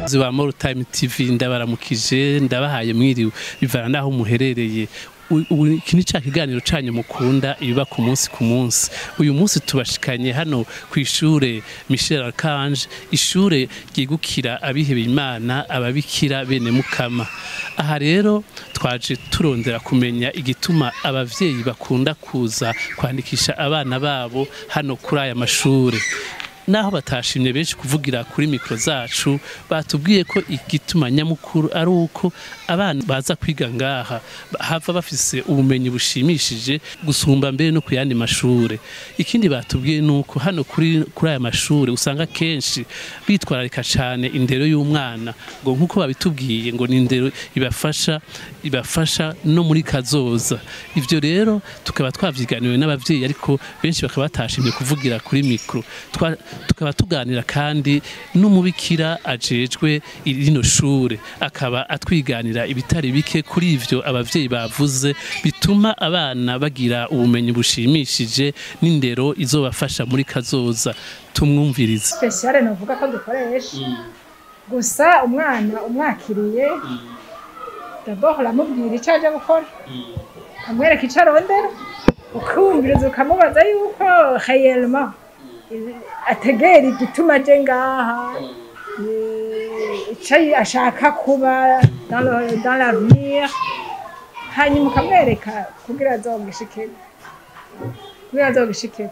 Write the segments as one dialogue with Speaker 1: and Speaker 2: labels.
Speaker 1: wa More Time TV ndabaramukije ndabahaye mwiriwe bivana naho muherereye U- ubu iki ni ca kiganiro canyu mukunda ibiba ku munsi ku munsi uyu munsi tubashikanye hano ku ishure Michel Archange ishure ryigukira abihebeye Imana ababikira bene mukama aha rero twaje turondera kumenya igituma abavyeyi bakunda kuza kwandikisha abana babo hano kuri aya mashure naho batashimye benshi kuvugira kuri mikro zacu batubwiye ko igituma nyamukuru ari uko abana baza kwiga ngaha hava bafise ubumenyi bushimishije gusumba mbere no ku yandi mashure ikindi batubwiye nuko hano kuri kuri aya mashure usanga kenshi bitwararika cane indero y'umwana ngo nkuko babitubwiye ngo ni indero ibafasha ibafasha no muri kazoza ivyo rero tukaba twavyiganiwe n'abavyeyi ariko benshi bakaba batashimye kuvugira kuri mikro Twa- tukaba tuganira kandi n'umubikira ajejwe rino shure akaba atwiganira ibitari bike kuri ivyo abavyeyi bavuze bituma abana bagira ubumenyi bushimishije n'indero izobafasha muri kazoza tumwumvirize
Speaker 2: spesiale novuga ko dukoresha gusa umwana umwakiriye dabord uramubwira icyo aje gukora ukamwereka icyo arondera ukumviriza ukamubaza yuko réellement ategera igituma aje ngaha eh, icyo ashaka kuba dans le- dans l'avenir hanyuma ukamwereka kugira azogishikeko kugira azogishikeko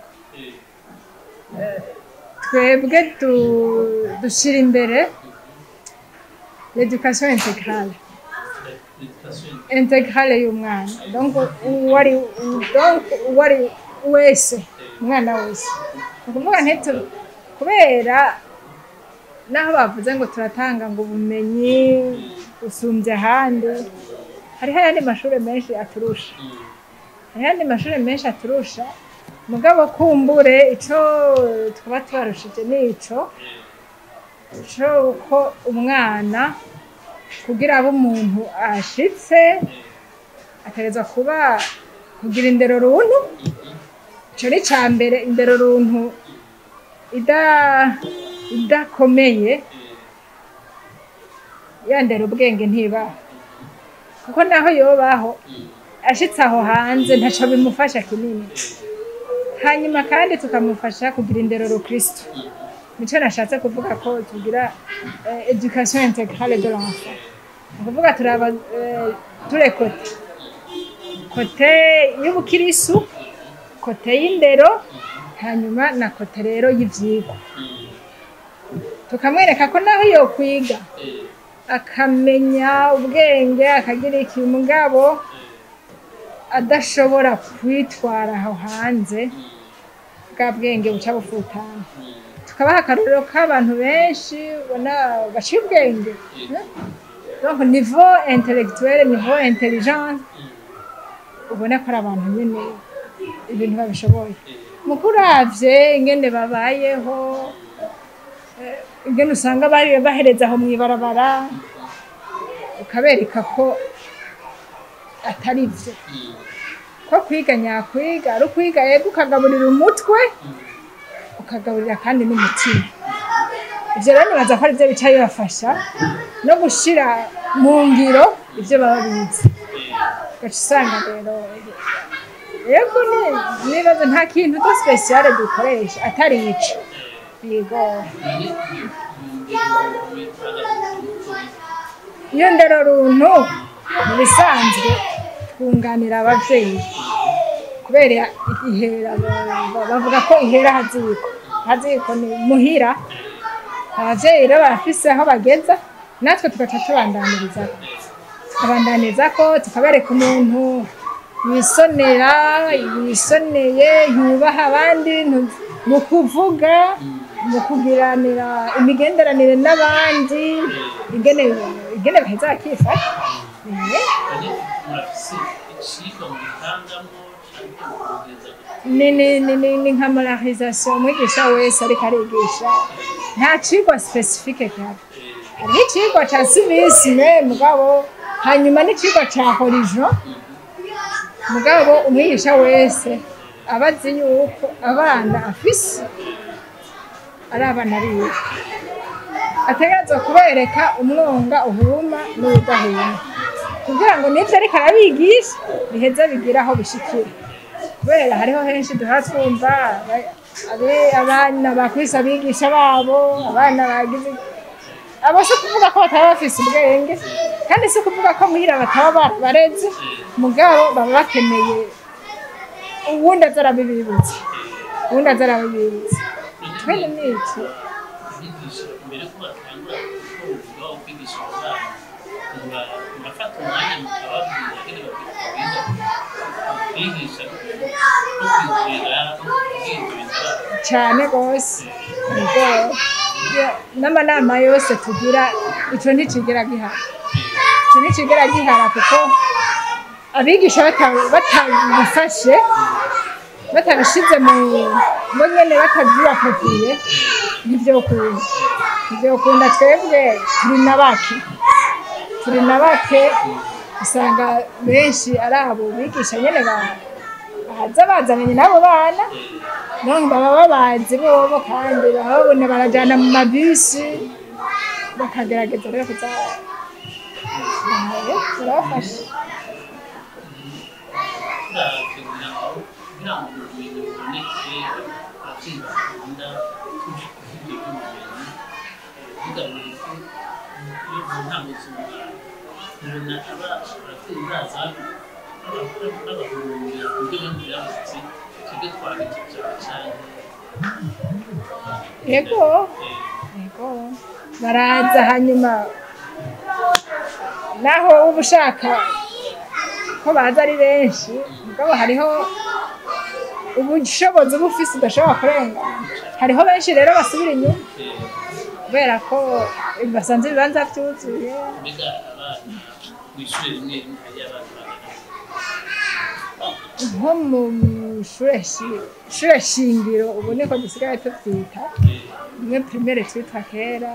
Speaker 2: twebwe du- dushyira imbere l'education intégrale intégrale y'umwana donc uwo ari donc uwo ari wese umwana wese ni ukuvuga ntitu kubera naho bavuze ngo turatanga ngo ubumenyi busumbye ahandi hariho ayandi mashuri menshi aturusha hariho ayandi mashuri menshi aturusha mugabo kumbure ico twaba tubarushije ni ico co uko umwana kugira abe umuntu ashitse ategerezwa kuba kugira indero runtu ico ni ca mbere indero runtu ida idakomeye yandera ubwenge ntibaho kuko naho yobaho ashitse aho hanze ntaco bimufasha kinini hanyuma kandi tukamufasha kugira indero rukristo nico nashatse kuvuga ko tugira eh, education intégrale de l'enfant ni ukuvuga turaba eh, ture kote kote y'ubukirisu kote y'indero hanyuma na kote rero y'ivyigwa tukamwereka ko naho yo kwiga akamenya ubwenge akagira iki mugabo adashobora kwitwara aho hanze bwa bwenge buca bufutana tukabaha akarorero k'abantu benshi ubona baciye ubwenge donc niveau intellectuel niveau intelligence ubona ko ari abantu nyene ibintu babishoboye muko uravye ingene babayeho eh, ingene usanga bari bahereza aho mw'ibarabara ukabereka ko atari vyo ko kwiga nyakwiga ari ukwiga yego ukagaburira umutwe ukagaburira kandi n'umutima ivyo rero nibaza ko arivyo bica bibafasha no gushira mu ngiro ivyo baba bize ugaca usanga rero yego ni- nibaza nta kintu to spesiale dukoresha atari ico yego iyo ndero runtu mu bisanzwe twunganira abavyeyi kubera ihera ba- bavuga ko ihera haziko haziko ni muhira abavyeyi rero barafise aho bageza natwe tugaca tubandaniriza tukabandaniriza ko tukabereka umuntu yisonera yisoneye yubaha abandi ntu- mu kuvuga mu kugiranira imigenderanire n'abandi ingene ingene baheza bakifata Eh. ni ni ni ni ni nka moralisation umwigisha wese ariko arigisha nta cigwa specifique gihari hariho icigwa ca civisme mugabo hanyuma n'icigwa ca horizon mugabo umwigisha wese aba azi yuko abana afise ari abana biwe ategerezwa kubereka umwonga uhuma n'udahuma kugira ngo n'ibyo ariko arabigisha biheze bigire aho bishikira kubera hariho henshi duhora twumva aba- abe- abana bakwise abigisha babo abana bagize abo si ukuvuga ko bataba bafise ubwenge kandi si ukuvuga ko muhira bataba barabareze mugabo baba bakeneye uwundi aza arabibibutsa uwundi aza arabibibutsa twene n'iki
Speaker 1: abigisha mbere ko batangura kuvuga wo kwigisha abana muba- murafata umwanya mukababwira ingene bakwiye kwigisha no kwizera no kubwiriza abana
Speaker 2: cyane rwose ubwo ya- n'amanama yose tugira icyo ntikigera gihara icyo ntikigera gihara kuko abigisha bata- batabifashe batabishyize mu bo nyine batabyubakakiye nibyo ukunda nibyo ukunda twebwe turi na bake turi na bake usanga benshi ari abo bigisha nyine ba- baza bazananye n'abo bana none baba babazi bobo kandi baba babona barajyana mu mabisi bakagerageza rero kuza bahaye barabafasha
Speaker 1: turategura aho kugira ngo ubumenyi buboneke ababyeyi bakunda tuje kuvuga iby'ubumenyi tugamije ko iyo mu ntango z'umwana tubona aba ababyeyi baza babahurira ku buryo bamwe byabuze twebwe twabikicara cyane
Speaker 2: yego yego baraza hanyuma naho uba ushaka ko baza ari benshi mugabo hariho ubushobozi uba ufise udashobora kurengana hariho benshi rero basubira inyuma kubera ko basanze ibibanza byuzuye
Speaker 1: mbega abana mu ishuri rimwe rimwe hari abana bangana
Speaker 2: nko mu ishure shi- ishure shingiro ubu niko dusigaye tubyita rimwe primaire twitwa kera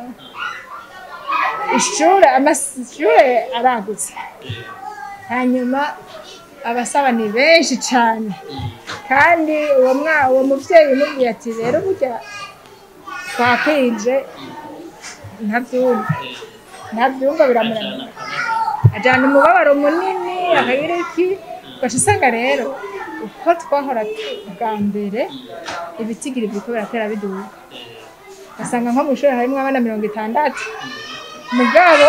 Speaker 2: ishure amashure aragutse hanyuma abasaba ni benshi cyane kandi uwo mwa uwo muvyeyi umubwiye ati rero burya twakwije ntabyumva ntabyumva biramunanira ajyana umubabaro munini akagira iki ugaca usanga rero uko twahora tu- bwa mbere ibitigiri biriko biratera biduga ugasanga nko mu ishuri harimo abana mirongo itandatu mugabo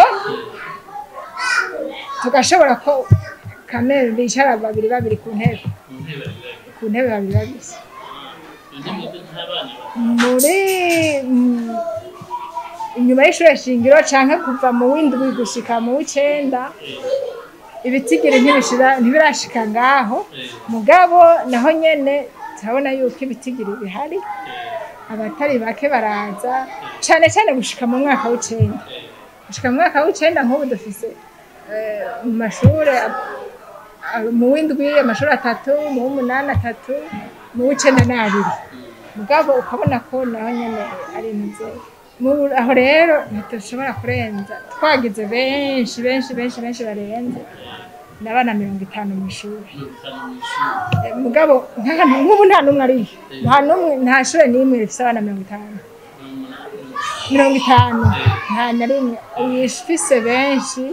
Speaker 2: tugashobora ko kamere bicara babiri babiri ku ntebe
Speaker 1: mu ntebe
Speaker 2: ku ntebe babiri babiri
Speaker 1: none mwebwe nk'abana
Speaker 2: muri mm, inyuma y'ishure shingiro canke kuva mu w'indwi gushika mu w'icenda ibitigiri ntibishira- ntibirashika ngaho mugabo naho nyene turabona yuko ibitigiri bihari abatari bake baraza cane cane gushika mu mwaka w'icenda gushika mu mwaka w'icenda nk'ubu dufise eh, mu mashure ab- ab- mu w'indwi amashuri atatu mu w'umunani atatu mu w'icenda n'abiri mugabo ukabona ko naho nyene ari muzeye Mu- aho rero ntitushobora kurenza twagize benshi benshi benshi benshi barenze n'abana mirongo itanu mu ishuri
Speaker 1: mirongo itanu mu ishuri
Speaker 2: Eh, mugabo nta- nk'ubu nta n'umwe ariyo nta n'umwe nta shure n'imwe rifise abana mirongo itanu mirongo itanu nta na rimwe uyifise benshi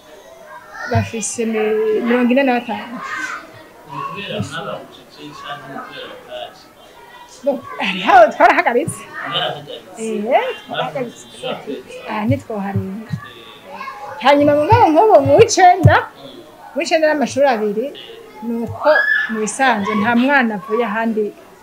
Speaker 2: bafise mi- mirongo ine na batanu
Speaker 1: kubera mwababucece cyangwa ni kubera bwaje
Speaker 2: Bo, hariho twarahagaritse
Speaker 1: mwarahagaritse
Speaker 2: Eh, twarahagaritse
Speaker 1: mwabucece
Speaker 2: aha ntitwoharenga hanyuma mugabo nk'ubu mu w'icenda mu w'icenda n'amashuri abiri ni uko mu bisanzwe nta mwana avuye ahandi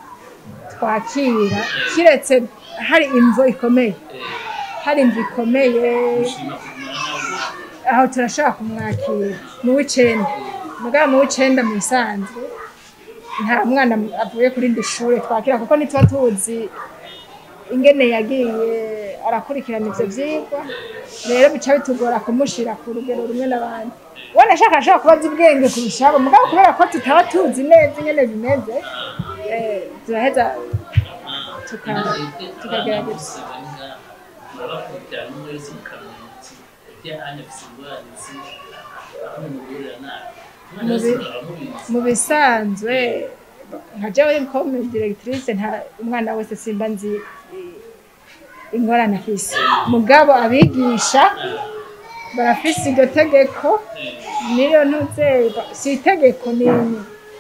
Speaker 2: twakira kiretse hari imvo ikomeye hari imvo ikomeye
Speaker 1: gushima kumara nawe
Speaker 2: aho turashobora kumwakira mu w'icenda mugabo mu w'icenda mu bisanzwe nta mwana avuye kuri indi shure twakira kuko ntituba tuzi ingene yagiye arakurikirana ivyo vyigwa rero bica bitugora kumushira ku rugero rumwe n'abandi ubona ashaka ashobora kuba azi ubwenge kurusha abo mugabo kubera ko tutaba tuzi neza ingene bimeze eh, turaheza tuka- tukagerageza
Speaker 1: murabakurikirana umwe wese mukamenya muti byahanye afise ingorane zi aho mumugurira nabi umwana wese
Speaker 2: Mubi-
Speaker 1: muraba mubizi
Speaker 2: mu bisanzwe nka jewe comme directrice nta umwana wese simba nzi i- ingorane afise mugabo abigisha barafise iryo tegeko niyo ntuzerwa si itegeko nini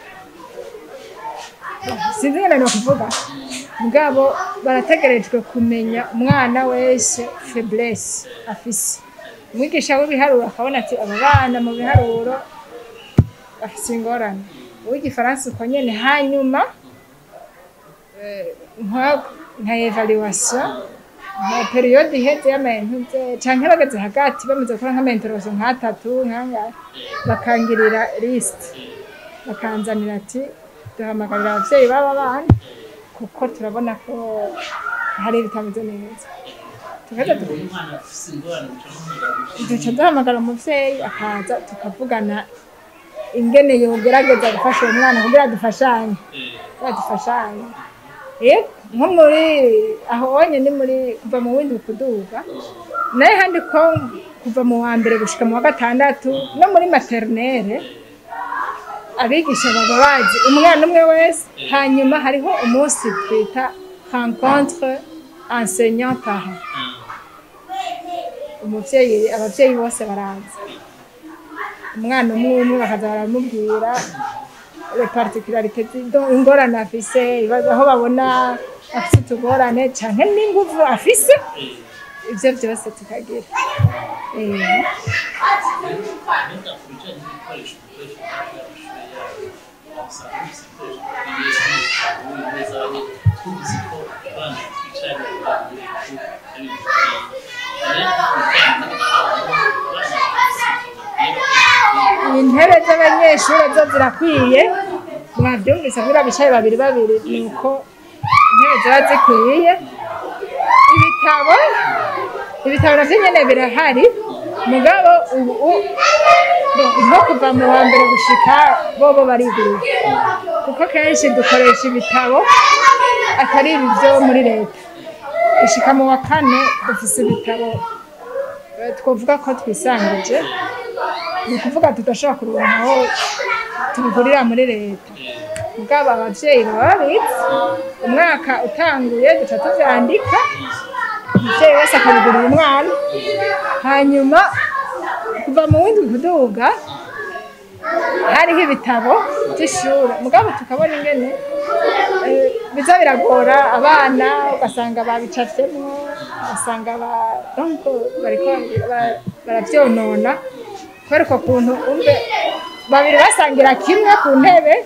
Speaker 2: sinzi ngene no kuvuga mugabo barategerejwe kumenya umwana wese faiblesse afise umwigisha w'ibiharuro akabona ati aba bana mu biharuro bafise ingorane uw'igifaransa uko nyene hanyuma eh, nka- nka evaluation nka periyode iheze y'amayentuze canke bageze hagati bamaze gukora nk'amenterozo nk'atatu nk'angahe bakangirira lisite bakanzanira ati duhamagarira abavyeyi b'aba bana kuko turabona ko hari ibitameze neza tukaza tu-
Speaker 1: umwana afise ingorane muca
Speaker 2: duca duhamagara umuvyeyi akaza tukavugana ingene yogerageza gufasha uwo mwana kugira dufashanye kugira dufashanye Eh, nko muri aho onye ni muri kuva mu windi kuduga naye handi ko kuva mu wa mbere gushika mu wa gatandatu no muri maternelle abigisha baba bazi umwana umwe wese hanyuma hariho umunsi twita rencontre enseignant parent umuvyeyi abavyeyi bose baraza umwana umwe umwe bakaza baramubwira les particularités zi- ingorane afise ibibazo aho babona afise utugorane canke n'inguvu afise ivyo vyose tukagira Eh,
Speaker 1: Mbega ku bijyanye n'ibikoresho dukoresha muri amashuri yabo usanga bifite ibikoresho bikwiye neza aho tuzi ko abana bicaye mu bantu ari
Speaker 2: intebe z'abanyeshure zo zirakwiye mwavyumvise kugira bicaye babiri babiri nuko intebe ziba zikwiye ibitabo ibitabo navyo nyene birahari mugabo ubu u- nko kuva mu wa mbere gushika bobo barigurira kuko kenshi dukoresha ibitabo atari ibi vyo muri leta gushika mu wa kane dufise ibitabo eh, twovuga ko twisangije ni ukuvuga tudashobora kuronka aho tubigurira muri leta mugabo abavyeyi baba babitse umwaka utanguye duca tuvyandika umuvyeyi wese akabigurira umwana hanyuma kuva mu windi kuduga hariho ibitabo vy'ishure mugabo tukabona ingene eh, biza biragora abana ugasanga babicafyemwo ugasanga ba- donc bariko bara- baravyonona kubera uko kuntu umve babiri basangira kimwe ku ntebe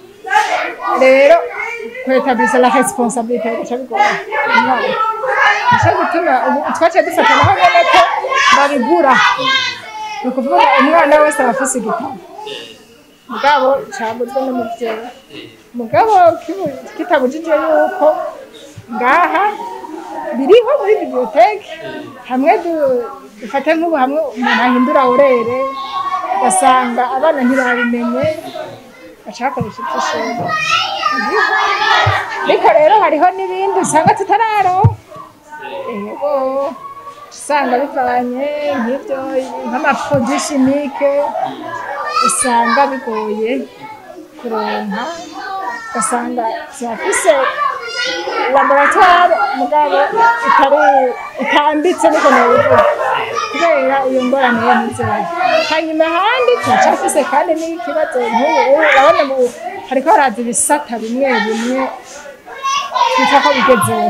Speaker 2: rero kwetabisa la responsabilité bigaca bigora umwana nico gituma ubu twaciye dufata naho nyene ko babigura ni ukuvuga umwana wese aba afise igitabo mugabo caguzwe n'umuvyeyi mugabo kibu- kitabujije yuko ngaha biriho muri biblioteke hamwe du- dufate nk'ubu hamwe umuntu ahindura urere ugasanga abana ntibabimenye bacakoresha ivy'ishuri Biriho. ariko rero hariho n'ibindi usanga tutararonka yego usanga bivanye nk'ibyo nk'amaproduit chimique usanga bigoye kuronka ugasanga zirafise laboratoire mugabo itari itambitse niko nobivuga kubera iyo ngorane yo muzera hanyuma ahandi turacafise kandi n'ikibazo nk'ubu ubu urabona ubu hariko haraza ibisata bimwe bimwe twita ko bigezeho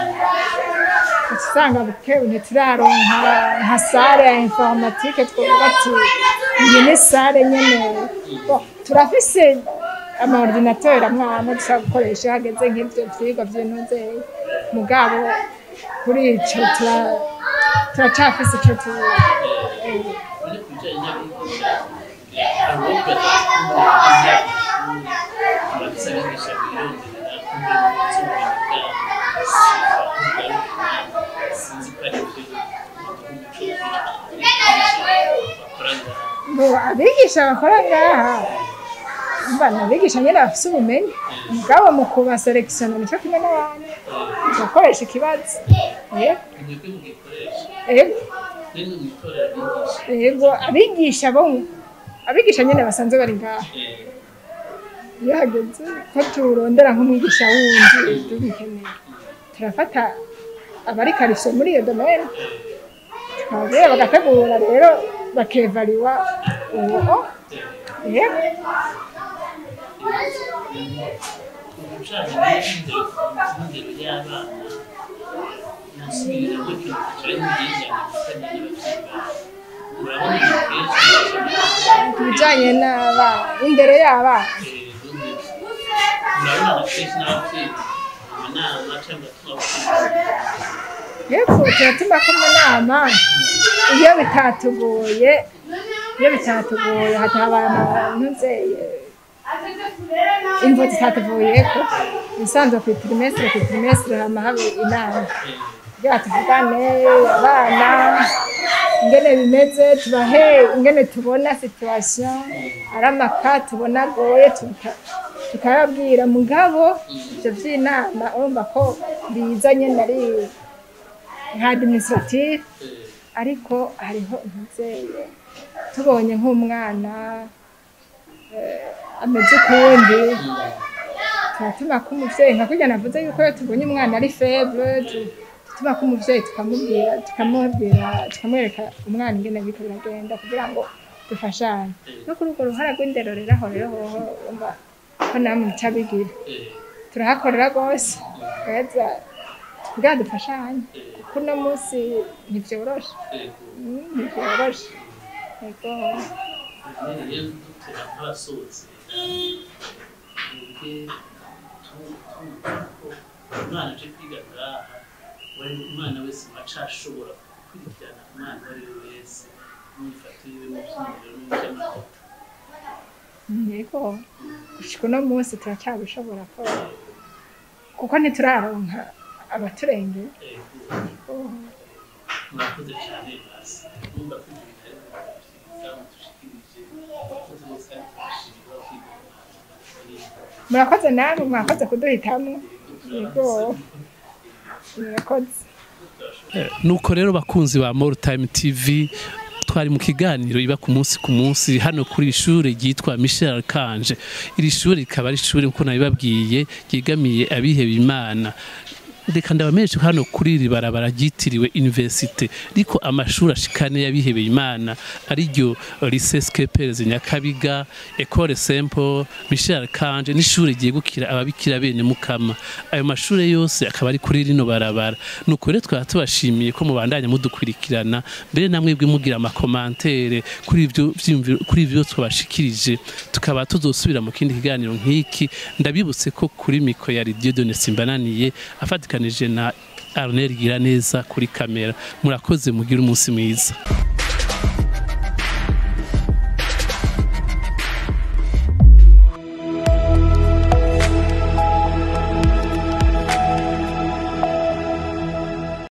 Speaker 2: usanga bukebu ntituraronka nka sare ya informatike twovuga ati iyi ni sare nyene Bon, turafise amaordinateur amwana dushobora gukoresha hageze nk'ivyo vyigwa vy'intuzeye mugabo kuri ico tura- turacafise ico tu eh,
Speaker 1: muri ku bijyanye n'abigisha hari uwo badakunda abigisha abigisha bironderera kumwe sinzi ko ari byo bakora ngaha
Speaker 2: ngo abigisha bakora ngaha mbana abigisha nyene bafise ubumenyi mugabo mu kubaselekisiona nico kimwe n'abandi bakoresha ikibazo Eh,
Speaker 1: mwebwe mugikoresha
Speaker 2: ego
Speaker 1: rero mwitorera abigisha
Speaker 2: ego abigisha bo abigisha nyene basanzwe bari ngaha iyo hageze ko turondera nk'umwigisha wundi tubikeneye turafata abari karise muri iyo domene tukababwira bagategura rero bakevariwa uwo yego
Speaker 1: ibijanye n'indero y'abana nasubira muri kino cyiciro n'ibijyanye murabona ibintu kenshi
Speaker 2: ku bijyanye n'abana indero y'abana
Speaker 1: murabona na kenshi n'ababyeyi mu nama cyangwa tubavuga
Speaker 2: hepfo turatuma ko mu nama iyo bitatugoye iyo bitatugoye hatabaye abantu nzeye imvo zitatuvuyeko ibisanzwe ku itirimesire ku itirimesire hama haba inama kugira tuvugane abana ingene bimeze tubahe ingene tubona situwasiyo ari amaka tubona agoye tuka- tukayabwira mugabo ivyo vy'inama urumva ko biza nyene ari nka administrative ariko hariho umuvyeyi tubonye nk'umwana eh, ameze ukundi turatuma ko umuvyeyi nka kurya navuze yuko iyo tubonye umwana ari feble tu- tutuma ko umuvyeyi tukamubwira tukamubwira tukamwereka umwana ingene biriko biragenda kugira ngo dufashanye no kuri urwo ruhara rw'indero rero aho rero hoho urumva ko namwe mucabigira turahakorera rwose heza kugira dufashanye kuko uno munsi ntivyoroshe Mm, ntivyoroshe yego
Speaker 1: rero dutera nk'abasohotse twebwe tumva ko umwana aje kwiga ngaha wari umwana wese aca ashobora gukurikirana umwana uwo ari we wese n'imyifato yiwe mu by'umuriro no mu by'amanota
Speaker 2: yego gushika uno munsi turacyabishobora ko kuko ntituraronka abaturengera
Speaker 1: Ego, murakoze cyane basi numva ko ibyo bitari byiza mudushikirije murakoze bose kandi turashimira kwiga umwana
Speaker 2: murakoze namwe mwakoze kuduhitamo yego murakoze
Speaker 1: nuko rero bakunzi ba More Time TV twari mu kiganiro iba ku munsi ku munsi hano kuri ishure ryitwa Michel Archange iri shure rikaba ari ishure nkuko nabibabwiye ryegamiye abiheba imana reka ndabamenyeshe ko hano kuri iri barabara ryitiriwe universite riko amashuri ashikane y'abihebeye imana ariryo lycée Skeperez Nyakabiga Ecole Saint-Paul Michel Archange n'ishure ryegukira ababikira bene mukama ayo mashure yose akaba ari kuri rino barabara nuko rero twaba tubashimiye ko mubandanya mudukurikirana mbere namwebwe mugira amakomantere kuri ivyo vyiyumviro- kuri ivyo twabashikirije tukaba tuzosubira mu kindi kiganiro nk'iki ndabibutse ko kuri miko ya Radio Done Simbananiye afatikanije na Arnel Giraneza kuri kamera murakoze mugire umunsi mwiza